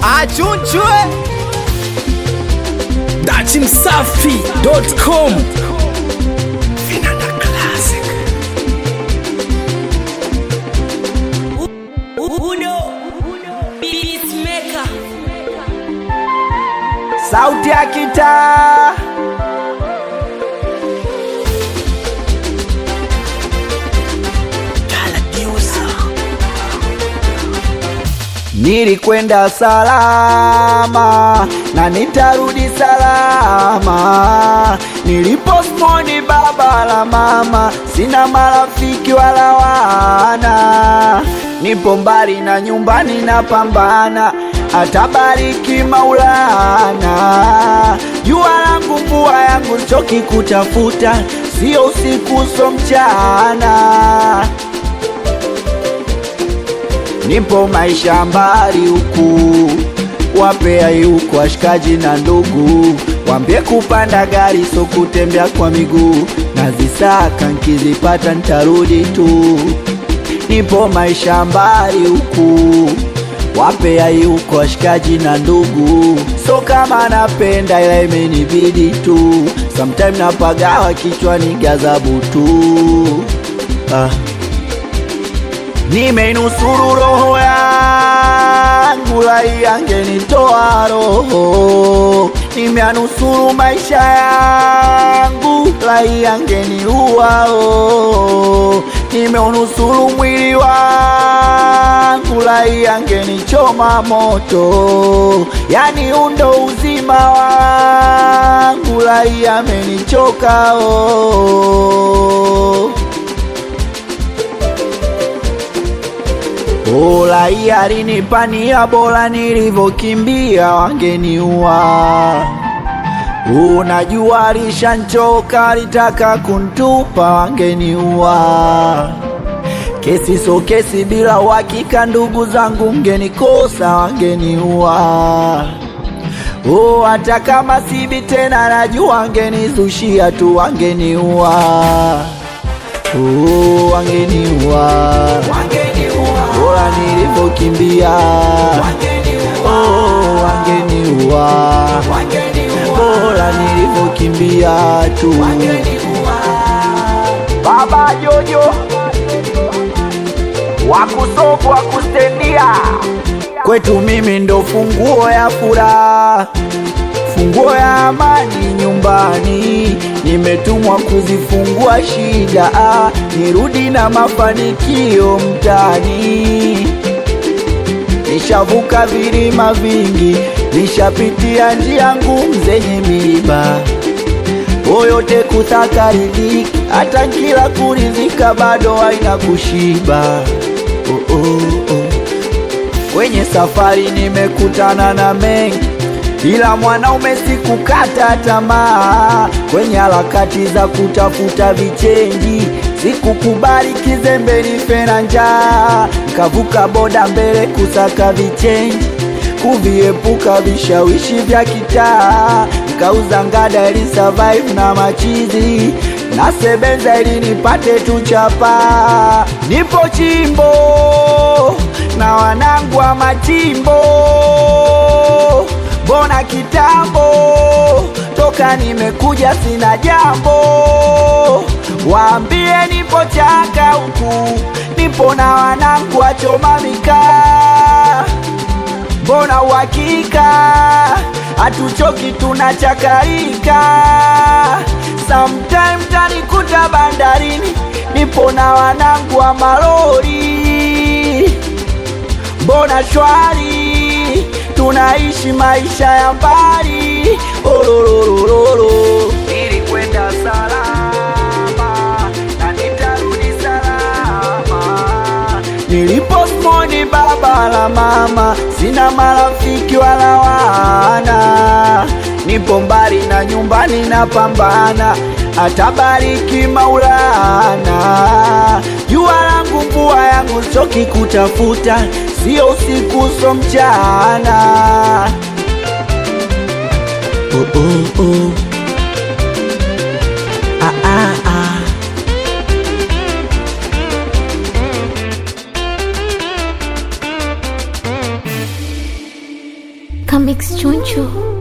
achunchwe dachimsafi.com Uno Peacemaker sauti ya kitaa Nilikwenda salama na nitarudi salama. Niliposmoni baba la mama, sina marafiki wala wana. Nipo mbali na nyumbani napambana, atabariki Maulana. Jua langu mvua yangu choki kutafuta, sio usiku so mchana nipo maisha mbali huku, wapea yuko washikaji na ndugu, wambie kupanda gari so kutembea kwa miguu, nazisaka nkizipata ntarudi tu. Nipo maisha mbali huku, wapea yuko washikaji na ndugu, so kama napenda ila imenibidi tu, sometime napagawa kichwani gazabu tu ah. Nimeinusuru roho yangu, lai angenitoa roho. Nimeanusuru maisha yangu, lai angeniua oh. Nimeunusuru mwili wangu, lai angenichoma moto. Yani undo uzima wangu, lai amenichoka oh. Bora hii alinipania, bora nilivyokimbia wangeniua. Unajua alishanchoka, alitaka kuntupa, wangeniua. Kesi so kesi, bila uhakika, ndugu zangu mgenikosa, wangeniua. Oh, hata kama sibi tena, najua wangenizushia tu, wangeniua. Oh, wangeniua bora nilivyokimbia oh, wangeniua bora nilivyokimbia tu baba jojo wakusofu wakustendia kwetu mimi ndo funguo ya furaha funguo ya amani nyumbani, nimetumwa kuzifungua shida, ah, nirudi na mafanikio mtani. Nishavuka vilima vingi, nishapitia njia ngumu zenye miiba, yote kutaka riziki, hata kila kurizika bado haina kushiba. Oh, oh, oh. Kwenye safari nimekutana na mengi ila mwanaume sikukata tamaa kwenye harakati za kutafuta vichenji, sikukubali kizembe nife na njaa, nkavuka boda mbele kusaka vichenji, kuviepuka vishawishi vya kitaa, nkauza ngada ili survive na machizi nasebenza ili nipate tu chapa, nipo chimbo na wanangu wa machimbo mbona kitambo toka nimekuja sina jambo, waambie nipo chaka huku, nipo na wanangu wachoma mikaa, mbona uhakika hatuchoki tunachakarika, sometime tanikuta bandarini, nipo na wanangu wa malori, mbona shwari tunaishi maisha ya mbali ololololo. Nilikwenda salama na nitarudi salama. Niliposmoni baba la mama, sina marafiki wala wana, nipo mbali na nyumbani napambana, atabariki Maulana. Jua langu mvua yangu choki kutafuta, sio usiku so mchana. Oh, oh, oh. Ah, ah, ah. Comics Chunchu.